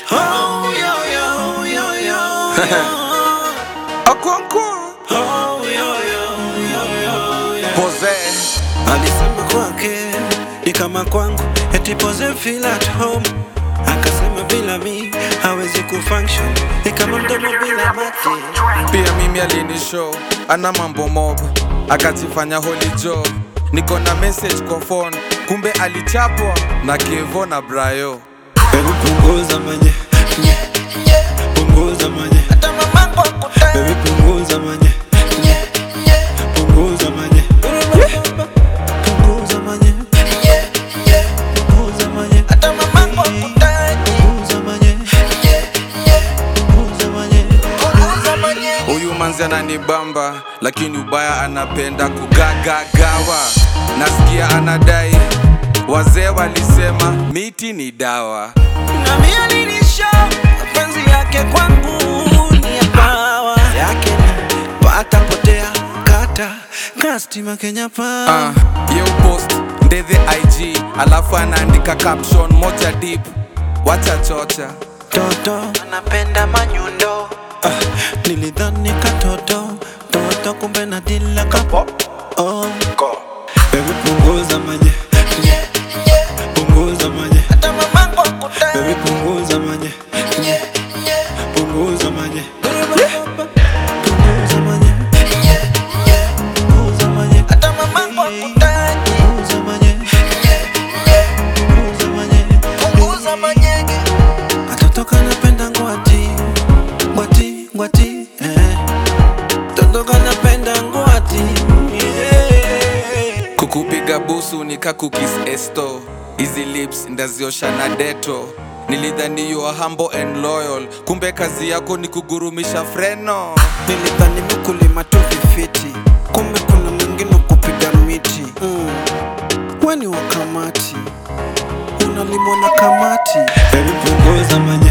Oh, yo, yo, yo, yo, Okonkwo oh, yo, yo, yo, yo, yo. Pose Alisema kwake ni kama kwangu, eti pose feel at home. Akasema bila mi hawezi kufunction, ni kama mdomo bila mate. pia mimi alinishow ana mambo mob akajifanya holy joe niko na message kwa phone kumbe alichapwa na kevo na brayo Baby punguza manye, punguza manye, baby punguza manye, punguza manye, punguza manye, punguza manye, punguza manye, punguza manye. huyu manzi ananibamba lakini ubaya anapenda kugagagawa nasikia anadai wazee walisema miti ni dawa Na mimi alinisha mapenzi yake kwangu ni ya pawa yake ni pata potea kata kastima Kenya pa uh, ye upost ndethe ig alafu anaandika caption moja deep wacha chocha toto anapenda manyundo ah, nilidhani katoto toto kumbe na dila kapo oh. Baby punguza manye punguza manye Baby punguza manye punguza manye punguza manye punguza manye punguza manye punguza manye Katoto kanapenda ngwati ngwati ngwati eh. Toto kanapenda ngwati yeah. kukupiga busu nikakukis esto hizi lips ndaziosha na deto nilidhani you are humble and loyal kumbe kazi yako ni kugurumisha freno Nilidhani mkulima tu vifiti, kumbe kuna mwingine kupiga miti mm. Weni wa kamati unalimwa na kamati. Baby punguza manye